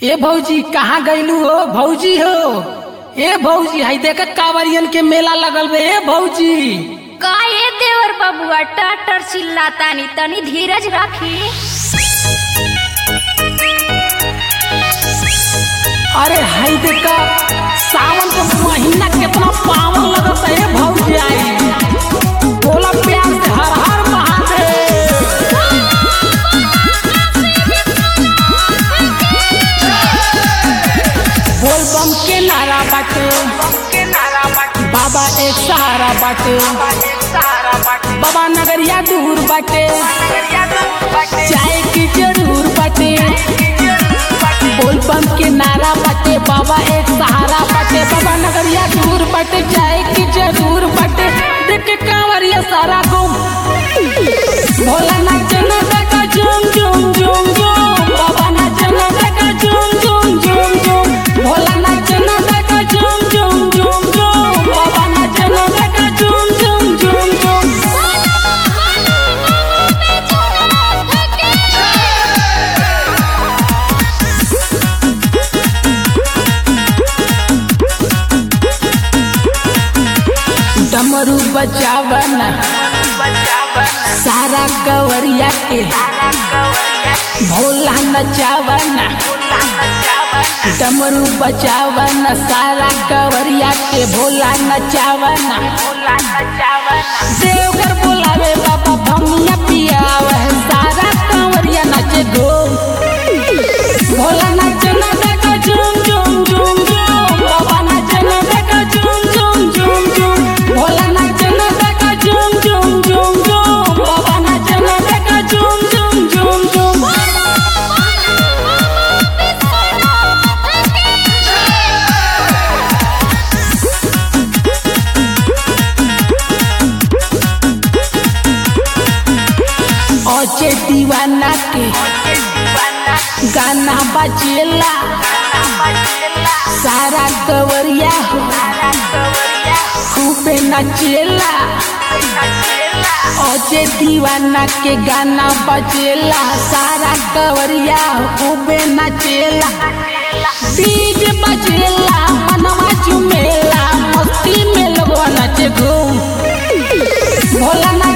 ए भौजी कहाँ गईलू हो भौजी हो ए भौजी हाई देख कांवरियन के मेला लगल बे ए भौजी का ये देवर बबुआ टटर चिल्लातानी तनी धीरज रखी अरे हाई देख सावन के महीना कितना पावन लगता है ए भौजी आई बोला प्यार से हर हर महादेव बोल बम के नारा बाटे बाबा एक सहारा बाटे बाबा नगरिया दूर बाटे चाय की जरूर बाटे बोल बम के नारा बाटे बाबा एक सहारा बाटे बाबा नगरिया दूर बाटे चाय की जरूर बाटे देख के कांवरिया सारा गुम भोला नाचना देखा झूम झूम झूम झूम बाबा नाचना देखा झूम झूम झूम झूम भोला नाचना देखा झूम झूम झूम झूम बाबा नाचना देखा झूम झूम झूम झूम डमरू बजावना सारा कवरिया के भोला नचावना डमरू बजावना सारा कवरिया के भोला नचावना देवघर बोलावे बाबा भमिया पियावे सारा कवरिया नाचे गो भोला नाचना देखा झूम झूम झूम झूम बाबा नाचना देखा झूम झूम झूम झूम भोला नाचना देखा झूम झूम झूम झूम बाबा नाचना देखा झूम झूम झूम झूम ओचे दीवाना के गाना बजेला सारा कवरिया हो खूबे नचेला ओचे दीवाना के गाना बजेला सारा कवरिया हो खूबे नचेला डीजे बजेला मनवा झुमेला मस्ती में लोगवा नाचे घूम भोला नाच